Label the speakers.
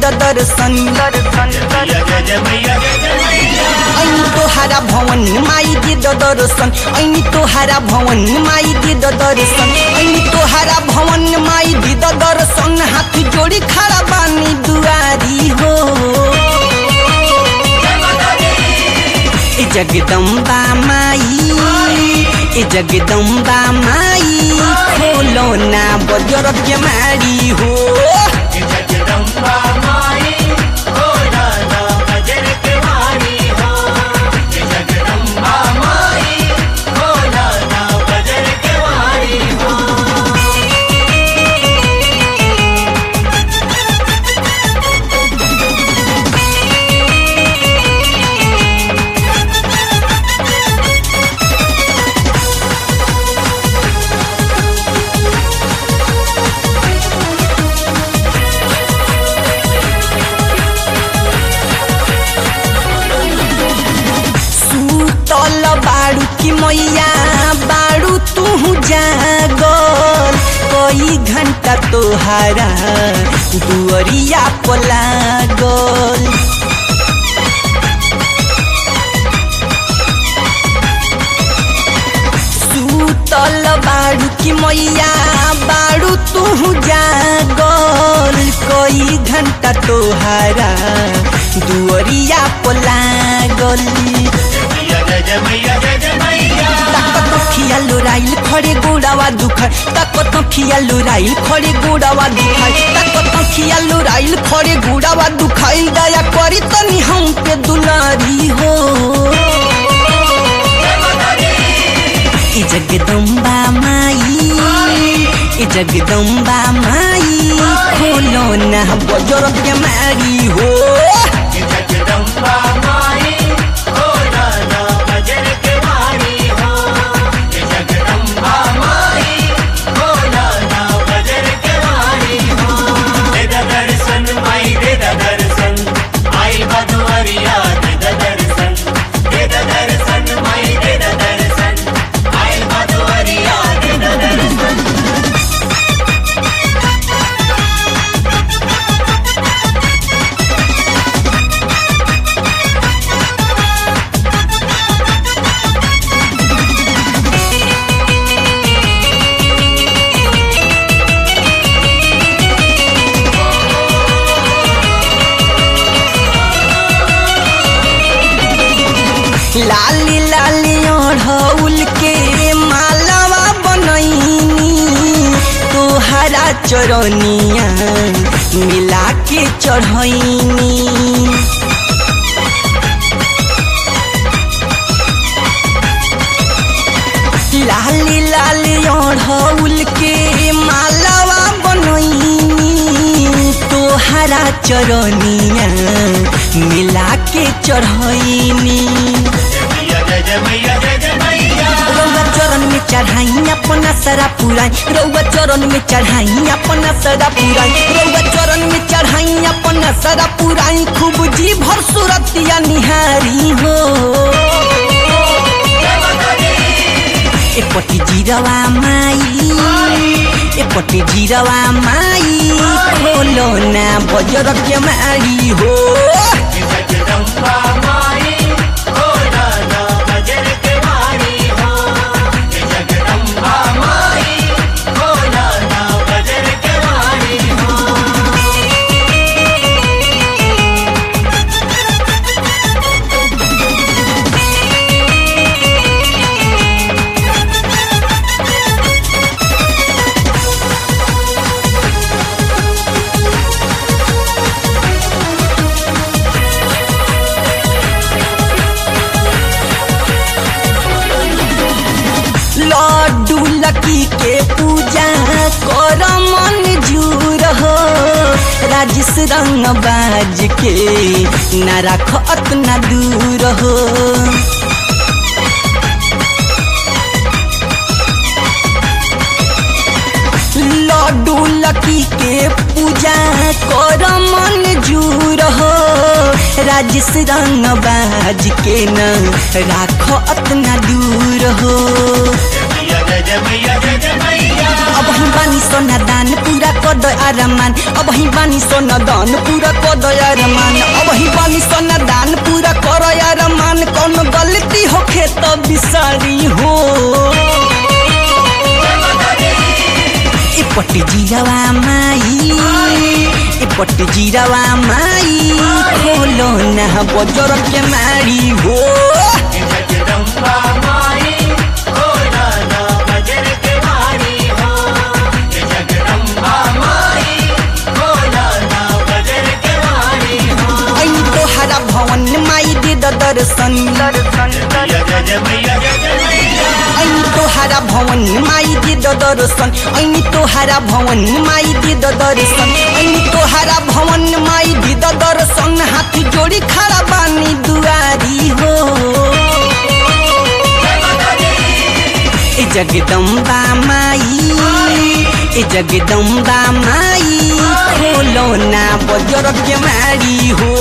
Speaker 1: दर्शन
Speaker 2: दर्शन
Speaker 1: ऐनी तोहारा भवन माई दे दर्शन ऐनी तोहारा भवन माई दे दर्शन ऐनी तोहारा भवन माई दे दर्शन हाथ जोड़ी खड़ा बानी दुआरी हो ए जगदम्बा माई ए जगदम्बा माई खोलो ना बजर के मारी हो
Speaker 2: जगदम्बा माई खोला ना बजर के वाणी हो जगदम्बा माई खोला ना बजर के वाणी हो
Speaker 1: सुतल बाड़ू की मैया बाड़ू तू जागल कई घंटा तोहारा दुअरिया पलागल सुतल बाड़ू की मैया बाड़ू तू जागल कई घंटा तोहारा दुअरिया पलागल
Speaker 2: मैया जय जय मैया जय जय मैया
Speaker 1: ताकत खिया लोराइल खड़े गोड़ावा दुखाय ताकत खिया लोराइल खड़े गोड़ावा दुखाय ताकत खिया लोराइल खड़े गोड़ावा दुखाइल दया करी तनी हम पे दुलारी हो ए जगदम्बा माई ए जगदम्बा माई खोलो ना बजर के मारी हो
Speaker 2: जगदम्बा माई खोला ना बजर के वाणी हो जगदम्बा माई खोला ना बजर के वाणी हो दे दा दर्शन माई दे दा दर्शन आई बदुअरिया दे दा दर्शन दे दा दर्शन माई दे दा दर्शन आई बदुअरिया दे दा दर्शन
Speaker 1: लाली लाली ओढ़ौल के मालावा बनैनी तोहरा चरनिया मिला के चढ़ैनी लाली लाली ओढ़ौल के मालावा बनैनी तोहरा चरनिया मिला के चढ़ैनी
Speaker 2: मैया जय जय मैया जय जय मैया
Speaker 1: रउआ चरण में चढ़ाई अपना सरा पुराई रउआ चरण में चढ़ाई अपना सरा पुराई रउआ चरण में चढ़ाई अपना सरा पुराई खूब जी भर सूरतिया निहारी हो एपट्टि जिरवा माई एपट्टि जिरवा माई खोलो ना बजर के मारी हो
Speaker 2: जगदम्बा माई खोला ना बजर के वाणी हो जगदम्बा माई खोला ना बजर के वाणी हो
Speaker 1: लड्डू लकी के पूजा कर मन जूर हो राजेश रंग बाज के न राख अतना दूर हो लड्डू लकी के पूजा कर मन जूर हो राजेश रंग बाज के न राख अतना दूर हो
Speaker 2: मैया जय जय मैया जय जय मैया
Speaker 1: अब हम बानी सोना दान पूरा कर कद अरमान अब ही बानी सोन दान पूरा कद अरमान अब ही बानी सोन दान पूरा कर अरमान कौन गलती होखे तो बिसारी हो एपट जीरावा माई एपट जीरावा माई खोलो ना बजर के मारी हो
Speaker 2: जगदम्बा माई खोला ना बजर के वाणी हो जगदम्बा माई खोला ना बजर के वाणी हो
Speaker 1: ऐनी तोहरा भवन माई दे द दर्शन
Speaker 2: जय जय मैया जय जय मैया
Speaker 1: ऐनी तोहरा भवन माई दे द दर्शन ऐनी तोहरा भवन माई दे द दर्शन ऐनी तोहरा भवन माई दे द दर्शन हाथ जोड़ी खड़ा बानी दुआरी हो ए जगदम्बा माई ए जगदम्बा माई खोलो ना बजर के मारी हो